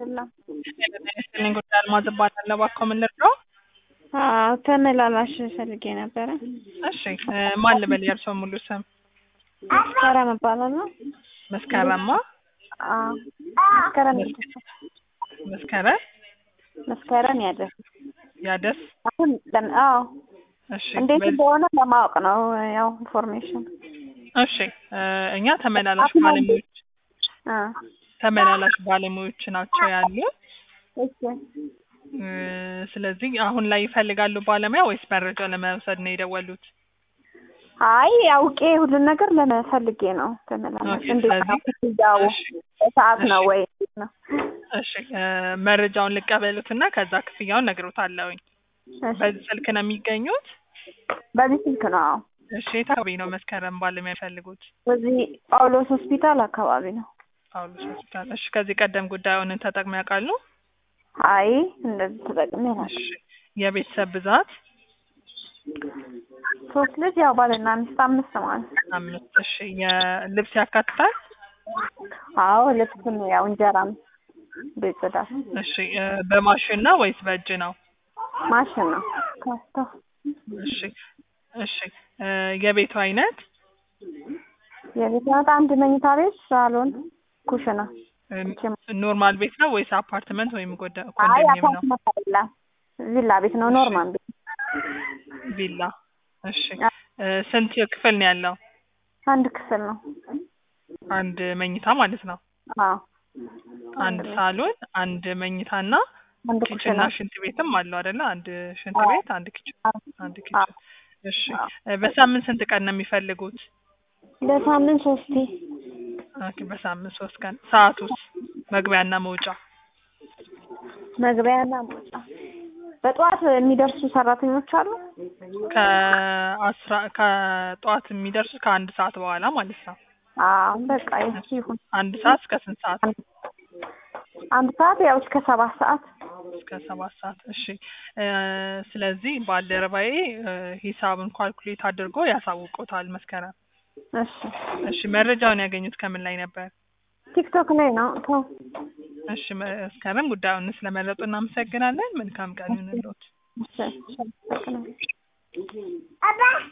አይደለም። ስልኝ ጉዳይ አልማዝ እባላለሁ። እባክዎ ምን ልርዳው? አዎ ተመላላሽ ፈልጌ ነበረ። እሺ እ ማን ልበል የእርስዎ ሙሉ ስም? መስከረም እባላለሁ። መስከረማ አዎ መስከረም ያደስ መስከረም መስከረም ያደስ ያደስ አሁን ለም አዎ እሺ እንዴት በዚህ- እንደሆነ ለማወቅ ነው ያው ኢንፎርሜሽን እሺ እ እኛ ተመላላሽ ባለሙያዎች አ ተመላላሽ ባለሙያዎች ናቸው ያሉ እሺ እ ስለዚህ አሁን ላይ ይፈልጋሉ ባለሙያ ወይስ መረጃ ለመውሰድ ነው የደወሉት? አይ አውቄ ሁሉን ነገር ለመፈልጌ ነው ተመላላሽ ኦኬ፣ እንዴት ነው ስለዚህ- ክፍያው እሺ ሰዓት ነው እሺ። ወይ እንዴት ነው እሺ እ መረጃውን ልቀበሉትና ከዛ ክፍያውን ነግሮታለሁኝ። እሺ በዚህ ስልክ ነው የሚገኙት? በዚህ ስልክ ነው አዎ እሺ የት አካባቢ ነው መስከረም ባለሙያ የሚፈልጉት? በዚህ ጳውሎስ ሆስፒታል አካባቢ ነው ጳውሎስ ሆስፒታል። እሺ ከዚህ ቀደም ጉዳዩን ተጠቅመው ያውቃሉ? አይ እንደዚህ ተጠቅሜ ነው እሺ የቤተሰብ ብዛት ሶስት ልጅ ያው ባልና ሚስት አምስት ማለት ነው አምስት። እሺ የልብስ ያካትታል? አዎ ልብስም ያው እንጀራም ቤት ጽዳት እሺ እ በማሽን ነው ወይስ በእጅ ነው? ማሽን ነው ከስቶ እሺ እሺ እ የቤቱ አይነት የቤት ናት አንድ መኝታ ቤት ሳሎን ኩሽና እ ኖርማል ቤት ነው ወይስ አፓርትመንት ወይም ጎደ አይ ኮንዶሚኒየም ነው? አፓርትመንት አይደለም ቪላ ቤት ነው ኖርማል ቤት ቪላ። እሺ እ ስንት ክፍል ነው ያለው? አንድ ክፍል ነው አንድ መኝታ ማለት ነው። አዎ አንድ ሳሎን፣ አንድ መኝታና አንድ ኪችንና ኩሽና ሽንት ቤትም አለው አይደለ? አንድ ሽንት ቤት፣ አንድ ኪችን፣ አንድ ኪችን። እሺ እ በሳምንት ስንት ቀን ነው የሚፈልጉት? በሳምንት ሶስቴ ኦኬ በሳምንት ሶስት ቀን። ሰዓቱስ? መግቢያና መውጫ? መግቢያና መውጫ በጠዋት የሚደርሱ ሰራተኞች አሉ ከአስራ ከጠዋት የሚደርሱት ከአንድ ሰዓት በኋላ ማለት ነው። አዎ በቃ ይሁን አንድ ሰዓት እስከ ስንት ሰዓት? አንድ ሰዓት ያው እስከ ሰባት ሰዓት እስከ ሰባት ሰዓት። እሺ እ ስለዚህ ባልደረባዬ እ ሂሳብን ኳልኩሌት አድርጎ ያሳውቆታል መስከረም። እሺ እሺ መረጃውን ያገኙት ከምን ላይ ነበር? ቲክቶክ ላይ ነው ተው እሺ መስከረም ጉዳዩን ስለመረጡ እናመሰግናለን። መልካም ቀን ይሁንልዎት። እሺ እሺ